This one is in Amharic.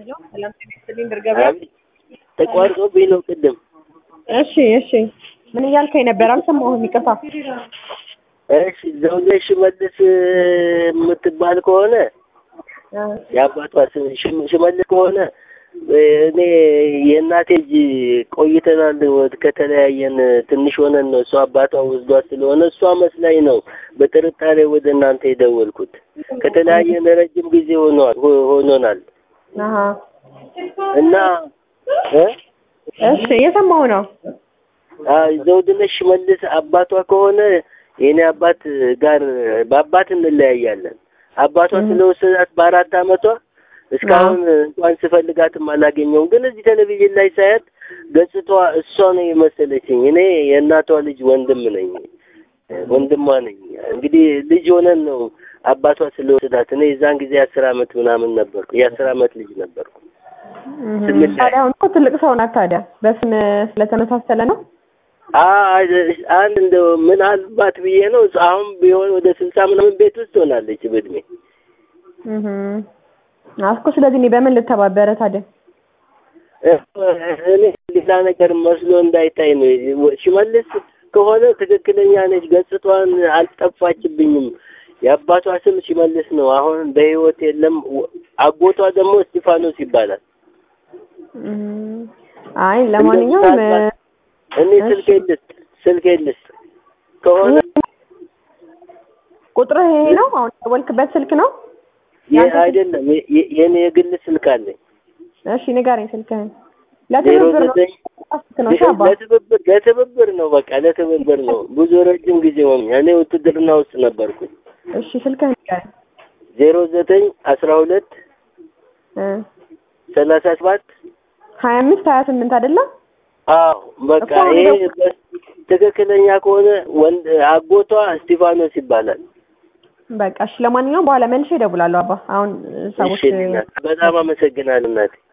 ሄሎ ሰላም ጤና ይስጥልኝ ድር ገበያ። ተቋርጦብኝ ነው ቅድም። እሺ እሺ ምን እያልከኝ ነበር? አልሰማሁም፣ ይቅርታ። እሺ ዘውዴ ሽመልስ የምትባል ከሆነ የአባቷ ስም ሽም- ሽመልስ ከሆነ እኔ የእናቴ ልጅ ቆይተናል። ወድ- ከተለያየን ትንሽ ሆነን ነው። እሷ አባቷ ወስዷት ስለሆነ እሷ መስላኝ ነው በጥርጣሬ ወደ እናንተ የደወልኩት። ከተለያየን ረጅም ጊዜ ሆኗል ሆ- ሆኖናል አሀ እና እ እሺ እየሰማሁ ነው። አይ ዘውድነሽ ሽመልስ አባቷ ከሆነ የኔ አባት ጋር በአባት እንለያያለን። አባቷ ስለወሰዳት በአራት አመቷ እስካሁን እንኳን ስፈልጋትም አላገኘውም። ግን እዚህ ቴሌቪዥን ላይ ሳያት ገጽታዋ እሷ ነው የመሰለችኝ። እኔ የእናቷ ልጅ ወንድም ነኝ፣ ወንድሟ ነኝ። እንግዲህ ልጅ ሆነን ነው አባቷ ስለወሰዳት። እኔ የዛን ጊዜ አስር አመት ምናምን ነበርኩ፣ የአስር አመት ልጅ ነበርኩ። ስንለያይ ታዲያ አሁን እኮ ትልቅ ሰው ናት። ታዲያ በስም ስለተመሳሰለ ነው። አይ አንድ እንደው ምናልባት ብዬ ነው። አሁን ቢሆን ወደ ስልሳ ምናምን ቤት ውስጥ ሆናለች በእድሜ እህ አስኮ ስለዚህ እኔ በምን ልተባበረ ታዲያ? እኔ ሌላ ነገር መስሎ እንዳይታይ ነው። ሽመልስ ከሆነ ትክክለኛ ነች። ገጽቷን አልጠፋችብኝም። የአባቷ ስም ሽመልስ ነው። አሁን በህይወት የለም። አጎቷ ደግሞ እስጢፋኖስ ይባላል። እህ አይ ለማንኛውም እኔ ስልኬ ልስጥ ስልኬ ልስጥ ከሆነ ቁጥርህ ይሄ ነው? አሁን የደወልክበት ስልክ ነው? ይህ አይደለም የ- የ- የኔ የግል ስልክ አለኝ። እሺ ንገረኝ ስልክህን። ዜሮ ለትብብር ነው ዘጠኝ ስልክ ነው እሺ አባ ለትብብር ለትብብር ነው። በቃ ለትብብር ነው። ብዙ ረጅም ጊዜ ሆኖኛል። እኔ ውትድርና ውስጥ ነበርኩኝ። እሺ ስልክህን ንገረኝ። ዜሮ ዘጠኝ አስራ ሁለት እ ሰላሳ ሰባት ሀያ አምስት ሀያ ስምንት አይደለም? አዎ በቃ እኮ አሁን ይሄ ደግሞ- በ- ትክክለኛ ከሆነ ወንድ አጎቷ እስጢፋኖስ ይባላል። በቃ እሺ። ለማንኛውም በኋላ መልሼ እደውላለሁ አባ። አሁን ሰዎች እሺ እናት፣ በጣም አመሰግናለሁ እናቴ።